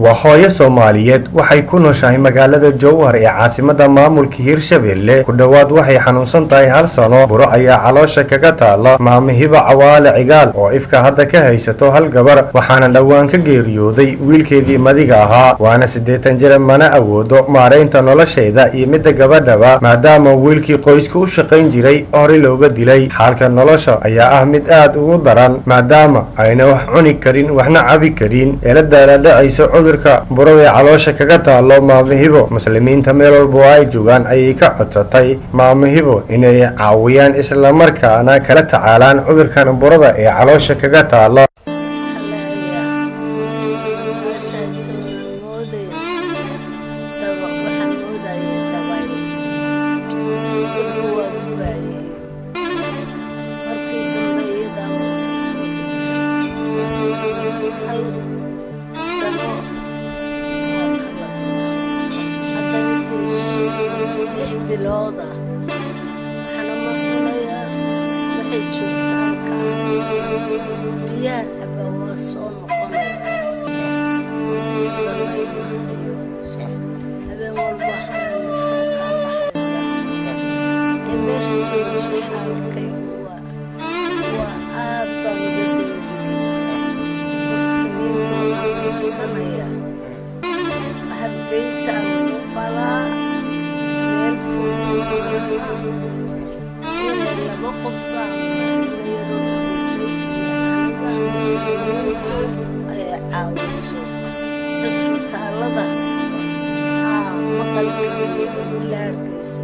waa hooyo soomaaliyeed waxay ku nooshahay magaalada jowhar ee caasimada maamulka hirshabelle ku dhowaad waxay xanuunsan tahay hal sano buro ayaa caloosha kaga taala maamo hiba cawaale cigaal oo ifka hadda ka haysato hal gabar waxaana dhowaan ka geeriyooday wiilkeedii madiga ahaa waana siddeetan jira mana awoodo maaraynta nolosheeda iyo midda gabadhaba maadaama wiilkii qoyska u shaqayn jiray hore looga dilay xaalka nolosha ayaa ah mid aad ugu daran maadaama ayna wax cuni karin waxna cabi karin ee la daaladhacayso cudurka burada ee caloosha kaga taalo maamo hibo muslimiinta meel walba oo ay joogaan ayay ka codsatay maamo hibo inay caawiyaan islamarkaana kala tacaalaan cudurkan burada ee caloosha kaga taalo bilooda waxaana ma cunayaa waxay joogtaa halkaa biyaha caba waa soo noqonaya habeen walba waxaa naftaa kaa baxaysa emersency xaalkaygu waa waa aad baan uga deeriya muslimiinta waxaan codsanaya hargeysa lagu qalaa meel fog inay laba qof baa muslimiintu ay caawiso cisbitaalada aa maqalka iyo laagaysa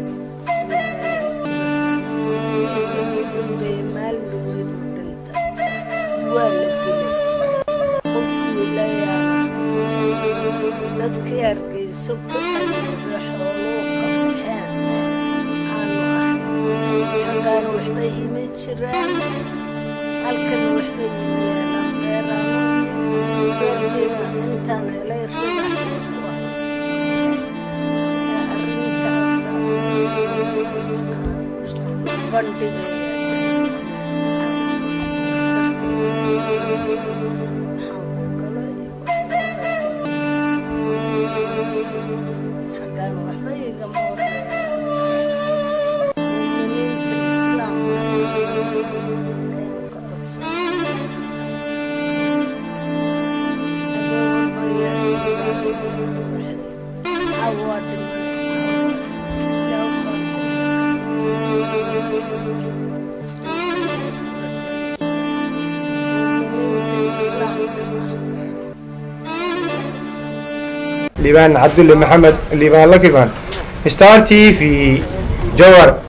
wiilkii ugu dambeeyey maalin dhaweyd u dhinta waa la dilay qof wiilayaana dadkii hargeyso ku ayooda xooluu ka baxeen aanu ahay xaggaana waxba iima jiraan halkana waxba iima yeelaan beeraanu beertiina intaan helay ribaxay ku haysta arrintaasa bandhigaya xaggaan waxba igama horeeya muminiinta islaamka ayaan ka codsanaya habeen walba yaasiibaanaysa waxay cawaa liibaan cabdulle maxamed liibaan lakiban star t v jowhar